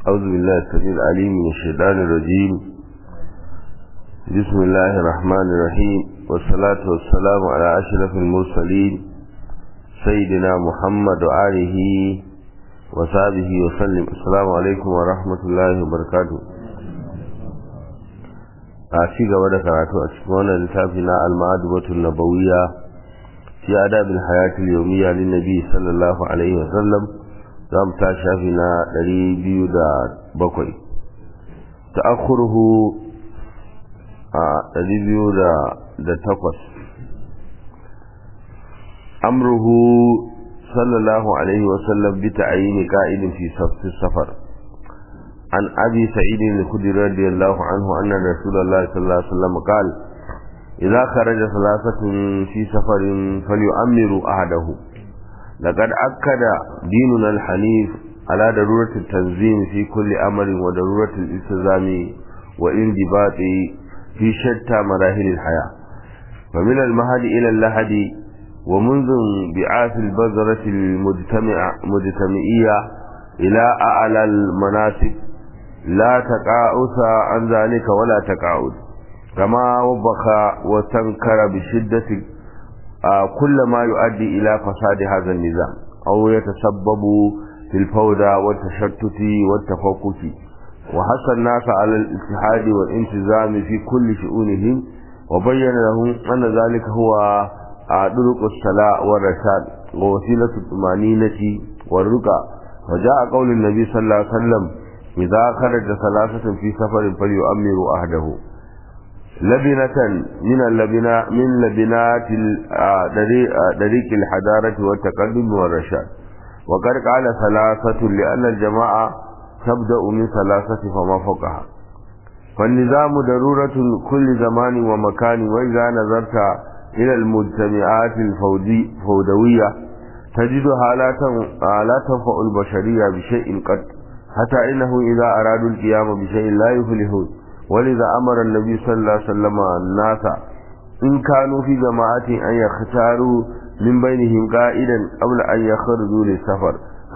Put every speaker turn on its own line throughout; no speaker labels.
أعوذ بالله السميع العليم من الشيطان الرجيم بسم الله الرحمن الرحيم والصلاة والسلام على أشرف المرسلين سيدنا محمد وآله وصحبه وسلم السلام عليكم ورحمة الله وبركاته أشي gaba da karatu a cikin wannan littafi na al-ma'adubatun nabawiyya fi adab al-hayat al-yawmiyya lin nabi sallallahu alaihi wa sallam zamu ta shafi na 207 ta'akhuruhu a 208 amruhu sallallahu alaihi wa sallam bi ta'yin qa'idin fi safar عن أبي سعيد الخدري رضي الله عنه أن رسول الله صلى الله عليه وسلم قال إذا خرج ثلاثة في سفر فليؤمروا أحده لقد أكد ديننا الحنيف على ضرورة التنظيم في كل أمر وضرورة الالتزام وانضباط في شتى مراحل الحياة فمن المهد إلى اللحد ومنذ انبعاث البذرة المجتمعية إلى أعلى المناسب لا تقاعس عن ذلك ولا تقاعد كما وبخ وتنكر بشدة كل ما يؤدي إلى فساد هذا النظام أو يتسبب في الفوضى والتشتت والتفكك وحث الناس على الاتحاد والانتظام في كل شؤونهم وبين لهم أن ذلك هو طرق الصلاة والرشاد ووسيلة الطمأنينة والرقى وجاء قول النبي صلى الله عليه وسلم إذا خرج ثلاثة في سفر فليؤمروا أهده لبنة من اللبنا من لبنات طريق الحضارة والتقدم والرشاد وقد قال ثلاثة لأن الجماعة تبدأ من ثلاثة فما فوقها فالنظام ضرورة كل زمان ومكان وإذا نظرت إلى المجتمعات الفودوية تجدها لا تنفع البشرية بشيء قد حتى إنه إذا أرادوا القيام بشيء لا يفلحون ولذا أمر النبي صلى الله عليه وسلم الناس إن كانوا في جماعة أن يختاروا من بينهم قائدا قبل أن يخرجوا للسفر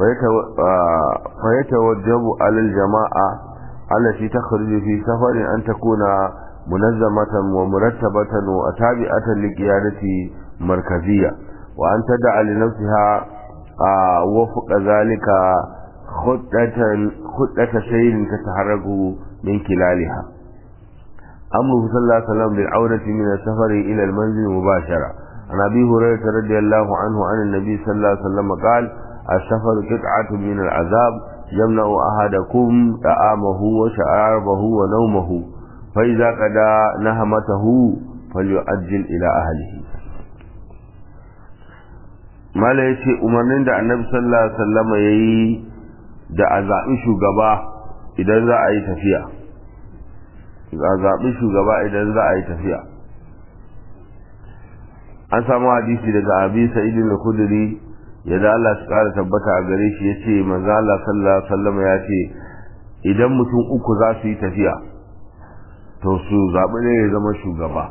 فيتوجب على الجماعة التي تخرج في سفر أن تكون منظمة ومرتبة وتابعة لقيادة مركزية وأن تدع لنفسها وفق ذلك خطة خطة سير تتحرك من خلالها أمره صلى الله عليه وسلم بالعودة من السفر إلى المنزل مباشرة عن أبي هريرة رضي الله عنه عن النبي صلى الله عليه وسلم قال السفر قطعة من العذاب يمنع أحدكم طعامه وشرابه ونومه فإذا قضى نهمته فليؤجل إلى أهله mala ya ce umarnin da annabi sallallahu alaihi wasallama ya yi da a zaɓi shugaba idan za a yi tafiya a zaɓi shugaba idan za a yi tafiya an samu hadisi daga abi sa'idin da kuduri yadda Allah su ƙara tabbata a gare shi ya ce manzo Allah sallallahu alaihi wasallama ya ce idan mutum uku za su yi tafiya to su zaɓi ne ya zama shugaba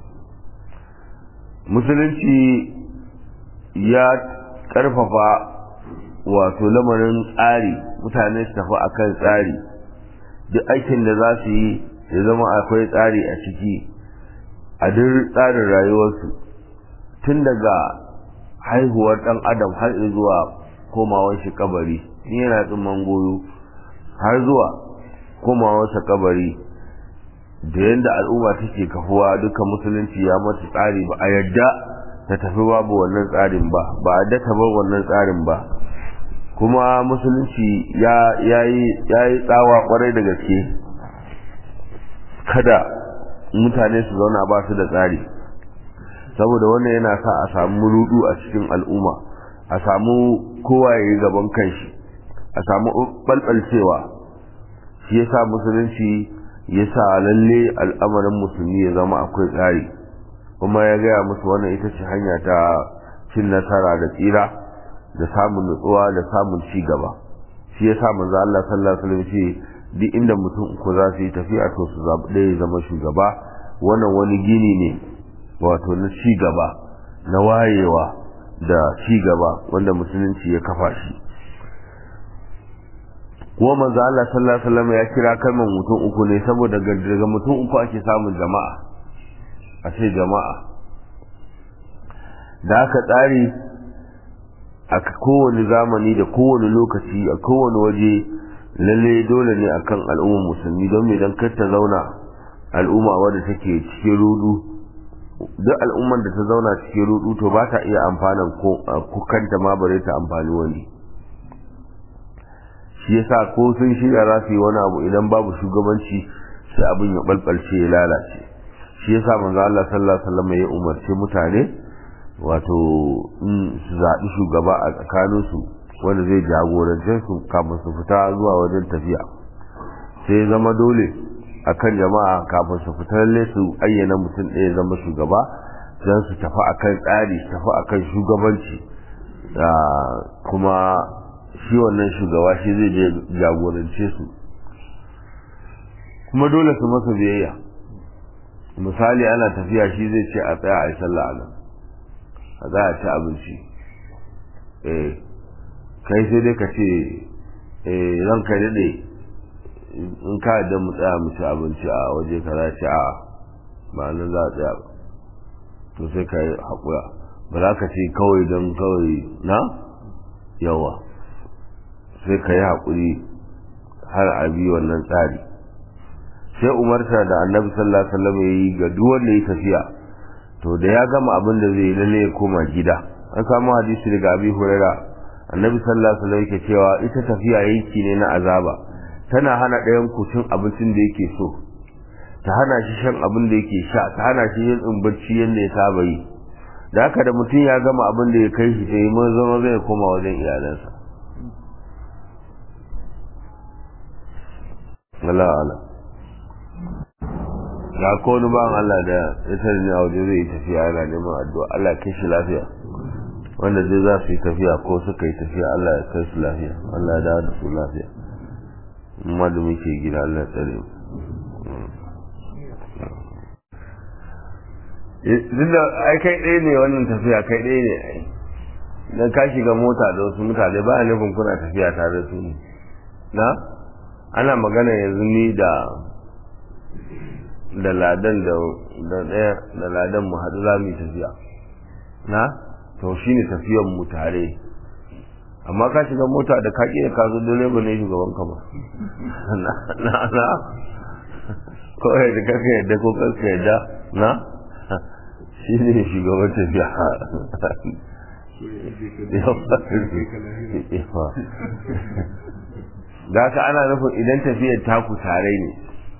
musulunci ya karfafa wato lamarin tsari mutane su tafi akan tsari duk aikin da za su yi ya zama akwai tsari a ciki a duk tsarin rayuwarsu tun daga haihuwar ɗan adam har zuwa komawar shi kabari in yana tsimman goyo har zuwa komawarsa kabari da yadda al'umma take kafuwa duka musulunci ya mata tsari ba a yadda ta tafi babu wannan tsarin ba ba a data bar wannan tsarin ba kuma musulunci ya yi tsawa kwarai da gaske kada mutane su zauna ba su da tsari saboda wannan yana sa a samu rudu a cikin al'umma a samu kowa ya yi gaban kanshi a samu balbalcewa shi yasa musulunci ya sa lalle al'amarin musulmi ya zama akwai tsari kuma ya gaya musu wannan ita ce hanya ta cin nasara da tsira da samun nutsuwa da samun ci gaba shi yasa manzo Allah sallallahu alaihi wasallam ce duk inda mutum uku za su yi tafiya to su zabi ɗaya zama shugaba wannan wani gini ne wato na ci gaba na wayewa da ci gaba wanda musulunci ya kafa shi kuma manzo Allah sallallahu alaihi wasallam ya kira kalmar mutum uku ne saboda daga mutum uku ake samun jama'a a ce jama'a da aka tsari a kowane zamani da kowane lokaci a kowane waje lalle dole ne akan al'ummar musulmi don me dan kar ta zauna al'umma wadda take cikin rudu duk al'ummar da ta zauna cikin rudu to ba ta iya amfanan ko kanta ma bare ta amfani wani shi yasa ko sun shirya za su yi wani abu idan babu shugabanci sai abin ya balbalce ya lalace shi yasa manzo Allah sallallahu alaihi wasallam ya umarce mutane wato su zaɓi shugaba a tsakaninsu wanda zai jagorance su kafin su fita zuwa wajen tafiya sai zama dole akan jama'a kafin su fita lalle su ayyana mutum ɗaya zama shugaba don su tafi akan tsari su tafi akan shugabanci kuma shi wannan shugaba shi zai je jagorance su kuma dole su masa biyayya misali ana tafiya shi zai ce a tsaya a yi sallah a nan a za a ci abinci eh kai sai dai ka ce eh ran ka daɗe in ka da mu tsaya mu ci abinci a waje ka za ci a ba nan za a tsaya ba to sai ka yi haƙura ba za ka ce kawai don kawai na yawa sai ka yi haƙuri har a bi wannan tsari sai umarta da annabi sallallahu alaihi wasallam ya yi ga duk wanda ya tafiya to da ya gama abin da zai lalle ya koma gida an samu hadisi daga abi huraira annabi sallallahu alaihi wasallam yake cewa ita tafiya yanki ne na azaba tana hana ɗayan ku cin abincin da yake so ta hana shi shan abin da yake sha ta hana shi yin barci yadda ya saba yi da haka da mutum ya gama abin da ya kai shi sai mun zama zai koma wajen iyalansa Allah Allah ga ko wani bawan Allah da ya tare ni a waje zai yi tafiya yana neman addu'a Allah ya kai shi lafiya wanda zai za su yi tafiya ko suka yi tafiya Allah ya kai su lafiya Allah ya dawo da su lafiya amma da muke gida Allah ya tsare mu duk da ai kai ɗaya ne wannan tafiya kai ɗaya ne ai dan ka shiga mota da wasu mutane ba a nufin kuna tafiya tare da su ne na ana magana yanzu ni da da ladan da da ɗaya da ladan mu haɗu za mu yi tafiya na to shi ne tafiyan mu tare amma ka shiga mota da ka ƙira ka zo direba ne shugaban ka ba na na ko da kaka yadda ko kanka yadda na shi ne shugaban tafiya da haka ana nufin idan tafiyar taku tare ne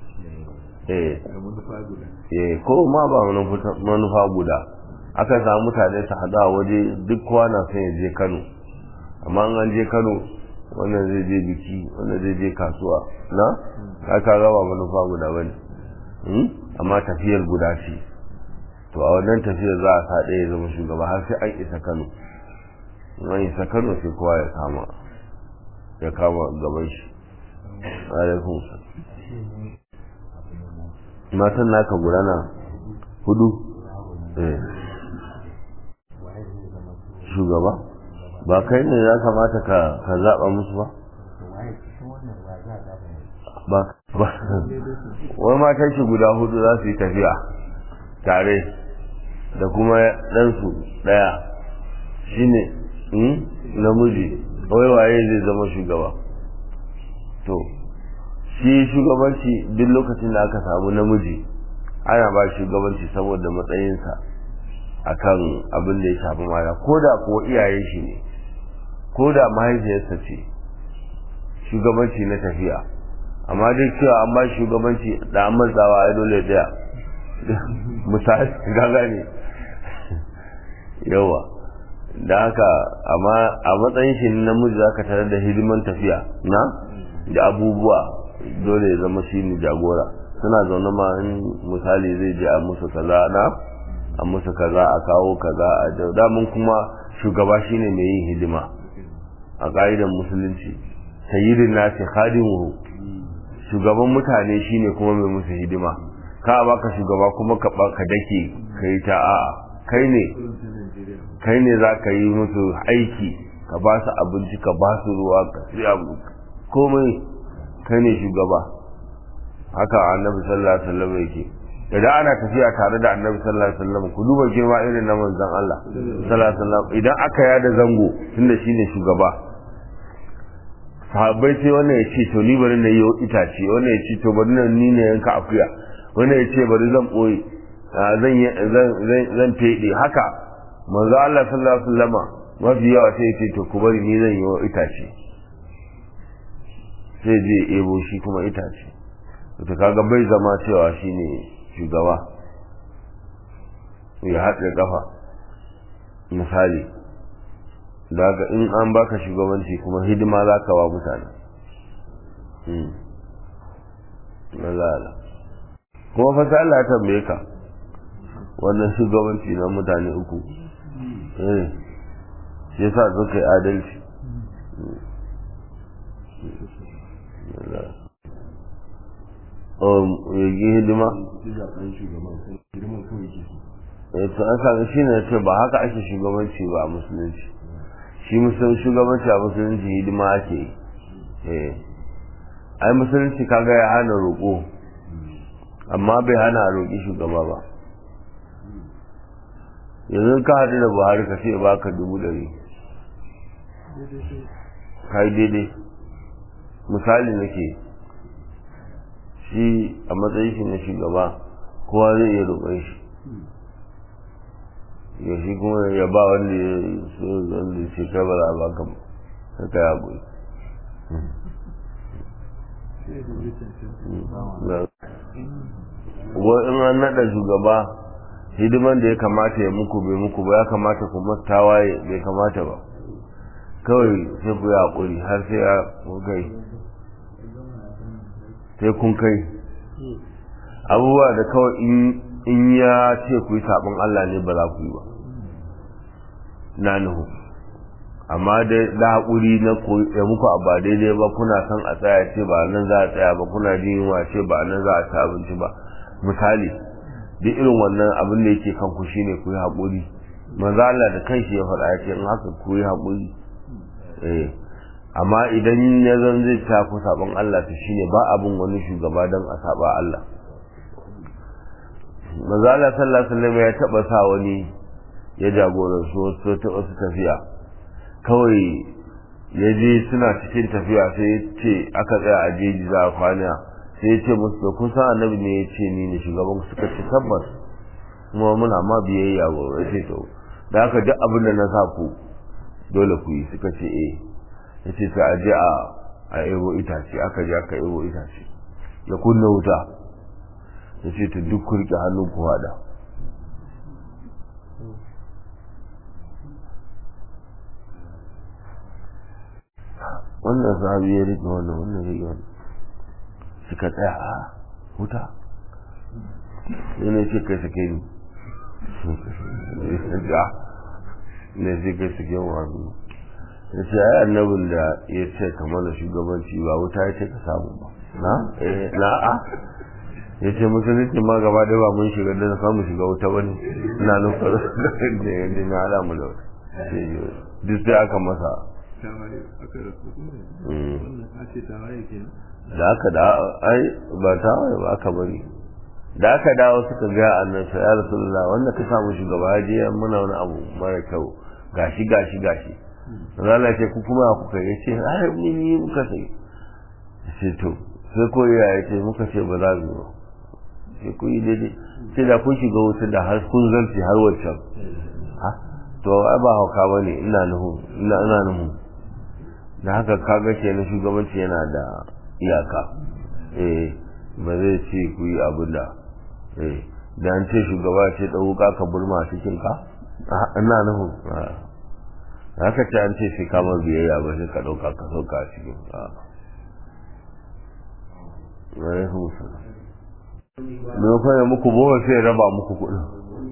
eh ko ma ba manufa guda aka samu mutane su haɗu a waje duk kowa na son ya je kano amma an je kano wannan zai je biki wannan zai je kasuwa na aka gaba manufa guda bane amma tafiyar guda ce to a wannan tafiyar za a sa ɗaya zama shugaba har sai an isa kano an isa kano sai kowa ya kama ya kama gaban shi alaikun matan naka gudana hudu shugaba ba kai ne ya kamata ka ka zaɓa musu ba ba ba wai matan shi guda hudu za su yi tafiya tare da kuma ɗansu ɗaya shine namiji wai waye zai zama shugaba to shi shugabanci duk lokacin da aka samu namiji ana ba shugabanci saboda matsayinsa akan abin da ya shafi mata ko da ko iyaye shi ne ko da mahaifiyarsa ce shugabanci na tafiya amma duk cewa an ba shugabanci da an matsawa ya dole daya misali gaga ne yawa da haka amma a matsayin shi namiji za ka tarar da hidiman tafiya na da abubuwa dole ya zama shi ne jagora suna zaune ma in misali zai je a musu kaza na a musu kaza a kawo kaza a damun kuma shugaba shine mai yin hidima a ƙa'idar musulunci sayyidin nasi khadimuhu shugaban mutane shine kuma mai musu hidima ka baka shugaba kuma ka ka dake kai ta a'a kai ne kai ne za ka yi musu aiki ka ba su abinci ka ba su ruwa ka siya komai kai ne shugaba haka annabi sallallahu alaihi wasallam yake idan ana tafiya tare da annabi sallallahu alaihi wasallam ku duba girma irin na manzon Allah sallallahu alaihi wasallam idan aka yada zango tunda shine shugaba sahabbai sai wannan ya ce to ni bari na yi itace wannan ya ce to bari na ni ne yanka akuya wannan ya ce bari zan boye zan zan zan fede haka manzo Allah sallallahu alaihi wasallama mafi yawa sai ya ce to ku bari ni zan yi itace sai je ebo shi kuma itace to kaga bai zama cewa shine shugaba ya haɗe kafa misali daga in an baka shugabanci kuma hidima za ka wa mutane Allah kuma fasa Allah ya tambaye ka wannan shugabanci na mutane uku eh shi yasa suka yi adalci yi hidima to an sami shi ne ce ba haka ake shugabanci ba a musulunci shi musulun shugabanci a musulunci hidima ake yi ai musulunci kaga ya hana roƙo amma bai hana a roƙi shugaba ba yanzu ka haɗu da buhari ka ce ba ka dubu ɗari ka yi daidai misali nake shi a matsayin shi na shugaba kowa zai iya roƙon shi ya shi kuma ya ba wanda ya so wanda ya ce kai ba za a ba ka ka kai haƙuri wa in an naɗa shugaba hidiman da ya kamata ya muku bai muku ba ya kamata ku tawaye bai kamata ba kawai sai ku yi haƙuri har sai ya kai sai kun kai abubuwa da kawai in ya ce ku yi saɓin Allah ne ba za ku yi ba na nuhu amma da haƙuri na ya muku a ba daidai ba kuna son a tsaya ce ba nan za a tsaya ba kuna jin yunwa ce ba nan za a ci abinci ba misali duk irin wannan abin da yake kan ku shine ku yi haƙuri manzo Allah da kanshi ya faɗa ya ce in haka ku yi haƙuri eh amma idan ya zan zai ta ku sabon Allah ta shine ba abin wani shugaba don a saba Allah manzo Allah sallallahu alaihi wasallam ya taba sa wani ya jagoransu wasu ta wasu tafiya kawai ya je suna cikin tafiya sai ya ce aka tsaya a jeji za a kwana sai ya ce musu da kun san annabi ne ya ce ni ne shugaban suka ce tabbas kuma muna ma biyayya ba ya ce to da haka duk abin da na sa ku dole ku yi suka ce eh ya ce sai a je a a ebo itace aka je aka ebo itace ya kunna wuta ya ce ta duk kurke hannun ku hada wannan sahabi ya rike wannan wannan rike wannan suka tsaya a wuta sai ne ce kai sake ni ne sai kai sake wani ya ce ai annabin da ya ce ka mana shugabanci ba wuta ya ce ka samu ba na eh na a ya ce musulunci ma gaba da ba mun shiga da samu shiga wuta ba ne ina nufar da ya ji na ala mu da wuta duk sai aka masa da aka da ai ba tawaye ba aka bari da aka dawo suka ga annabi ya rasulullah wanda ka samu shugaba je muna wani abu mara kyau gashi gashi gashi Allah ce ku kuma ku kai yace ai ni ni muka sai sai to sai ko ya yace muka ce ba za mu ba sai ku yi daidai sai da kun shiga wuta da har kun zarce har wancan ha to ai ba hauka bane ina nuhu ina ina nuhu da haka kaga ke na shugabanci yana da iyaka eh ba zai ce ku yi abin da eh da an ce shugaba ce ɗauka ka burma cikin ka ina nuhu haka ce an ce sai kamar biyayya ba sai ka ɗauka ka sauka a cikin ka Maimakon ya muku bowa sai raba muku kuɗin.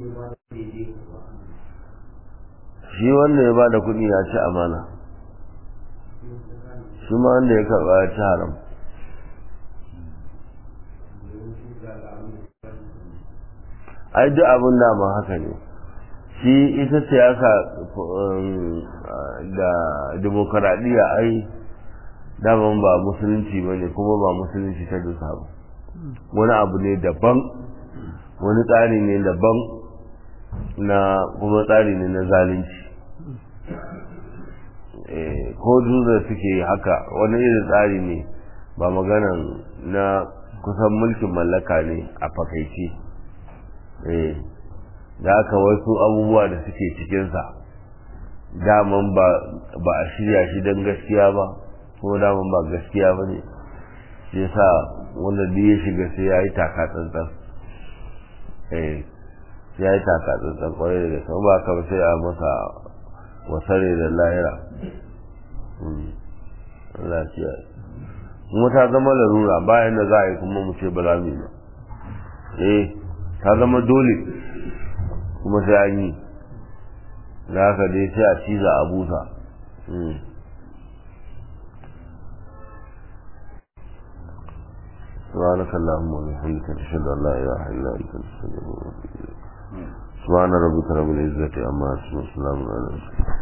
Shi wanda ya ba da kuɗi ya ci amana. Shi ma wanda ya karɓa ya ci haram. Ai duk abin da ma haka ne. shi ita siyasa da demokaradiyya ai daman ba musulunci ba ne kuma ba musulunci ta dusa ba wani abu ne daban wani tsari ne daban na kuma tsari ne na zalunci ko da suke haka wani irin tsari ne ba maganan na kusan mulkin mallaka ne a fakaice da aka wasu abubuwa da suke cikinsa daman ba a shirya shi don gaskiya ba ko daman ba gaskiya ba ne shi sa wanda duk ya shiga sai ya yi taka tsantsan sai ya yi taka tsantsan kwarai da gaske ba ka sai a masa wasare da lahira lafiya kuma ta zama larura bayan da za a yi kuma mu ce ba za mu yi ba eh ta zama dole kuma sai an yi da haka dai sai a ciza a busa سبحانك اللهم وبحمدك نشهد ان لا اله الا انت نستغفرك ونتوب اليك سبحان ربك رب العزه عما يصفون وسلام على المرسلين